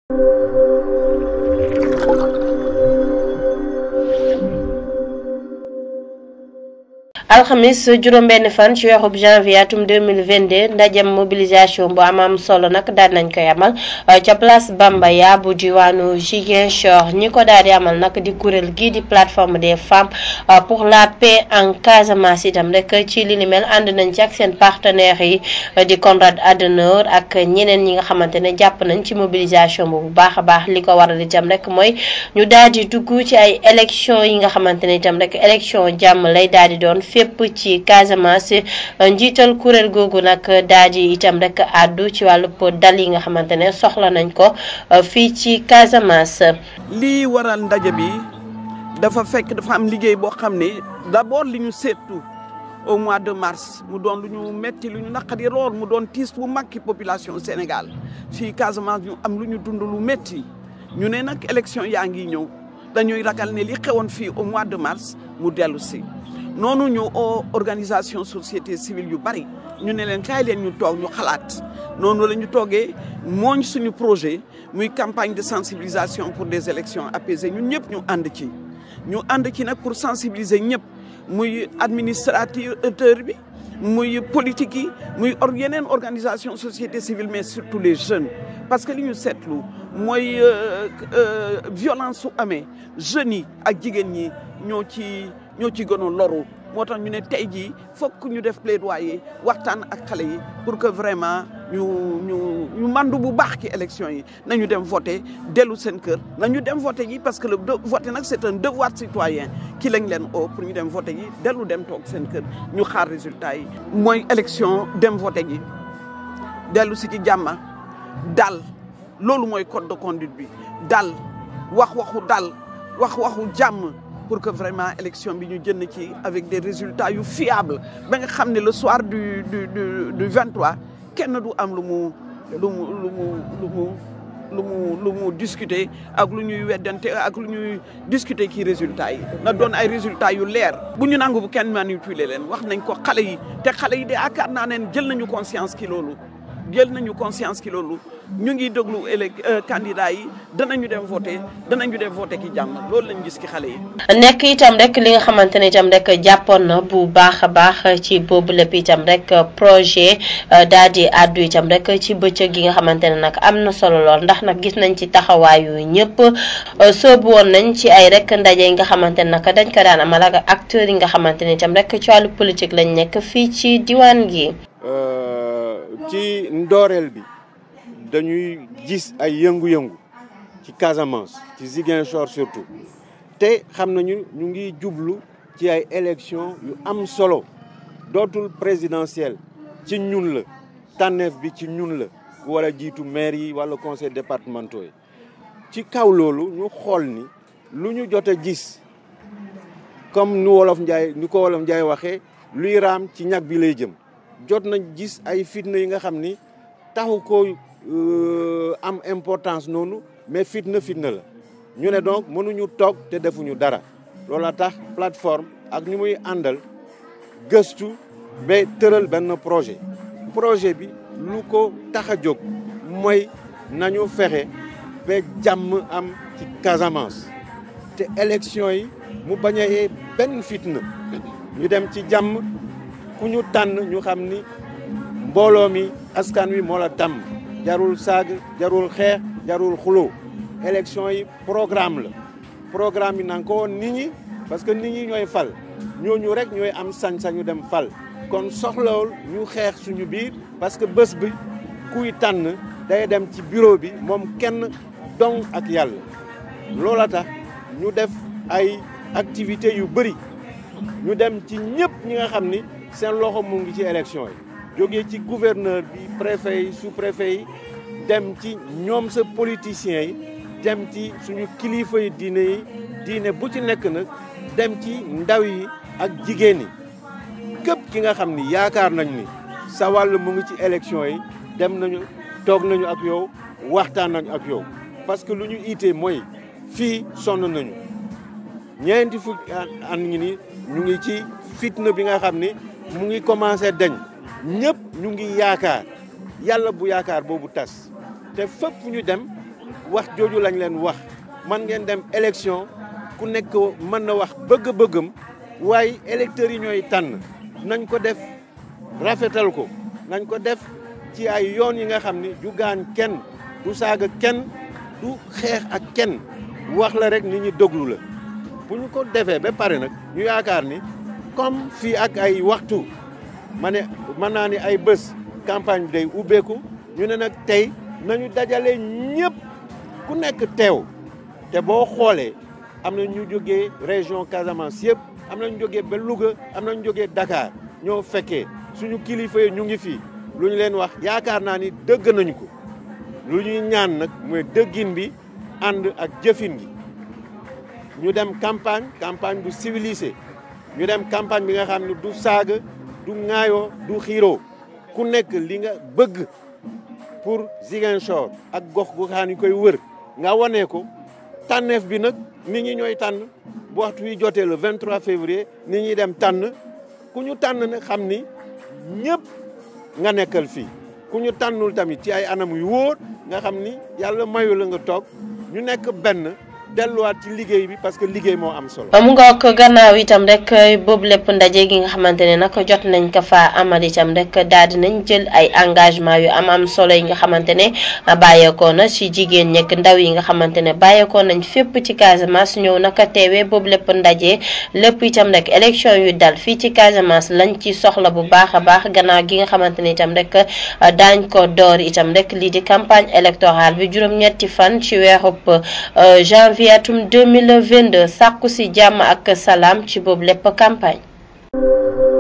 alxamis juróom-benn fan ci weerub janvier atum 2022 ndajem mobilisation bu am am solo nag daal nañ koy amal ca place Bambaya bu diwaanu Ziguinchor ñi ko daal di amal nag di kuréel gii di plateforme des femmes pour la paix en Casamance itam rek ci li ni mel ànd nañ ci ak seen partenaires yi di Konrad Adenauer ak ñeneen ñi nga xamante ne jàpp nañ ci mobilisation bu bu baax a baax li ko waral itam rek mooy ñu daal di dugg ci ay élection yi nga xamante ne itam rek élection jàmm lay daal di doon fépp ci Casamance njiital kuréel googu nag daal di itam rek àddu ci wàllu dal yi nga xamante ne soxla nañ ko fii ci Casamance. lii waral ndaje bi dafa fekk dafa am liggéey boo xam ne d'abord li ñu seetu au mois de mars mu doon lu ñu metti lu ñu naqari lool mu doon tiis bu mag ci population Sénégal fii Casamance ñu am lu ñu dund lu metti ñu ne nag élection yaa ngi ñëw dañuy ragal ne li xewoon fii au mois de mars mu dellu si. noonu ñu oo organisation société civile yu bari ñu ne leen kaay leen ñu toog ñu xalaat noonu la ñu toogee mooñ suñu projet muy campagne de sensibilisation pour des élections apaisées ñun ñëpp ñu ànd ci ñu ànd ci nag pour sensibiliser ñëpp muy administrateur bi muy politique yi muy or yeneen organisation société civile mais surtout les jeunes parce que li ñu seetlu mooy violence su amee jeunes yi ak jigéen ñi ñoo ci ñoo ci gën a loru moo tax ñu ne tey jii fokk ñu def plaidoyer waxtaan ak xale yi pour que vraiment ñu ñu ñu mandu bu baax ci élection yi nañu dem voter dellu seen kër nañu dem voter yi parce que le voter nag c'est un devoir citoyen ki lañ leen oo pour ñu dem voter yi dellu dem toog seen kër ñu xaar résultat yi mooy élection dem voter ji dellu si ci jàmma dal loolu mooy code de conduite bi dal wax waxu dal wax waxu jàmm pour que vraiment élection bi ñu jënd ci avec des résultats yu fiables ba nga xam ne le soir du du du du 23 kenn du am lu mu lu mu lu mu lu mu lu mu lu mu discuter ak lu ñuy weddante ak lu ñuy discuter ci résultats yi na doon ay résultats yu leer bu ñu nangu bu kenn manipuler leen wax nañ ko xale yi te xale yi de yaakaar naa ne jël nañu conscience ki loolu jël nañu conscience ki loolu ñu ngi déglu élec candidat yi danañu dem voter danañu dem voter ki jàmm loolu lañ gis ki xale yi. nekk itam rek li nga xamante ne itam rek jàppoon na bu baax a baax ci boobu lépp itam rek projet daal di àddu itam rek ci bëccëg gi nga xamante ne nag am na solo lool ndax nag gis nañ ci taxawaayu ñëpp soobu woon nañ ci ay rek ndaje yi nga xamante ne nag dañ ko daan amal ak acteurs yi nga xamante ne itam rek ci wàllu politique lañ nekk fii ci diwaan gi. ci ndooreel bi dañuy gis ay yëngu-yëngu ci Casamance ci Ziguinchor surtout te xam nañu ñu ngi jublu ci ay élection yu am solo dootul présidentielle ci ñun la tànneef bi ci ñun la ku war a jiitu maire yi wala conseil départementaux yi ci kaw loolu ñu xool ni lu ñu jot a gis comme nu wolof Njaay ni ko wolof Njaay waxee luy raam ci ñag bi lay jëm jot nañ gis ay fitna yi nga xam ni taxu ko am importance noonu mais fitna fitna la ñu ne donc mënuñu toog te defuñu dara loola tax plateforme ak ñu muy àndal gëstu ba tëral benn projet projet bi lu ko tax a jóg mooy nañu fexe ba jàmm am ci Casamance te élection yi mu bañ a yee benn fitna ñu dem ci jàmm ku ñu tànn ñu xam ni mbooloo mi askan wi moo la tàmm jarul saag jarul xeex jarul xuloo élection yi programme la programme yi na nga ko woon nit ñi parce que nit ñi ñooy fal ñooñu rek ñooy am sañ-sañu dem fal kon soxlawul ñu xeex suñu biir parce que bés bi kuy tànn day dem ci bureau bi moom kenn dong ak yàlla loola tax ñu def ay activités yu bëri ñu dem ci ñëpp ñi nga xam ni seen loxo mu ngi ci élection yi jógee ci gouverneur bi préfet yi sous préfet yi dem ci ñoom sa politiciens yi dem ci suñu kilifa yi diine yi diine bu ci nekk nag dem ci ndaw yi ak jigéen yi képp ki nga xam ni yaakaar nañ ni sa wàll mu ngi ci élection yi dem nañu toog nañu ak yow waxtaan nañu ak yow parce que lu ñu iitee mooy fii sonn nañu ñeenti fukki an ngi ni ñu ngi ci fitna bi nga xam ni mu ngi commencé dañ ñëpp ñu ngi yaakaar yàlla bu yaakaar boobu tas te fépp fu ñu dem wax jooju lañ leen wax man ngeen dem élection ku nekk mën na wax bëgg-bëggam waaye électeurs yi ñooy tànn nañ ko def rafetal ko nañ ko def ci ay yoon yi nga xam ni du gaañ kenn du saaga kenn du xeex ak kenn wax la rek nit ñi déglu la bu ñu ko defee ba pare nag ñu yaakaar ni comme fii ak ay waxtu ma ne mën naa ni ay bés campagne bi day ubbeeku ñu ne nag tey nañu dajale ñëpp ku nekk teew te boo xoolee am na ñu jógee région Casamance yëpp am na ñu jógee ba Louga am na ñu jógee Dakar ñoo fekkee suñu kilifa yi ñu ngi fii lu ñu leen wax yaakaar naa ni dëgg nañu ko lu ñuy ñaan nag mooy dëggin bi ànd ak jëfin gi ñu dem campagne campagne bu civilisé ñu dem campagne bi nga xam ne du saaga du ŋaayoo du xiiroo ku nekk li nga bëgg pour Ziguinchor ak gox goxaan yi koy wër nga wane ko tànneef bi nag nit ñi ñooy tànn bu waxtu wi jotee le 23 février nit ñi dem tànn ku ñu tànn nag xam ni ñëpp nga nekkal fii ku ñu tànnul tamit ci ay anam yu wóor nga xam ni yàlla mayu la nga toog ñu nekk benn delluwaat ci liggéey bi parce que liggéey moo am solo. mu ngoog gannaaw itam rek boobu lépp ndaje gi nga xamante ne nag jot nañ ko fa amal itam rek daal di nañ jël ay engagement yu am am solo yi nga xamante ne bàyyeekoo na ci jigéen ñekk ndaw yi nga xamante ne bàyyeekoo nañ fépp ci Casamance ñëw naka teewee boobu lépp ndaje lépp itam rek élection yu dal fii ci Casamance lañ ci soxla bu baax a baax gannaaw gi nga xamante ne itam rek daañ ko door itam rek lii di campagne électorale bi juróom-ñetti fan ci weerub janvier atum 2022 sàkku si jàmm ak salaam ci boobu lépp campagne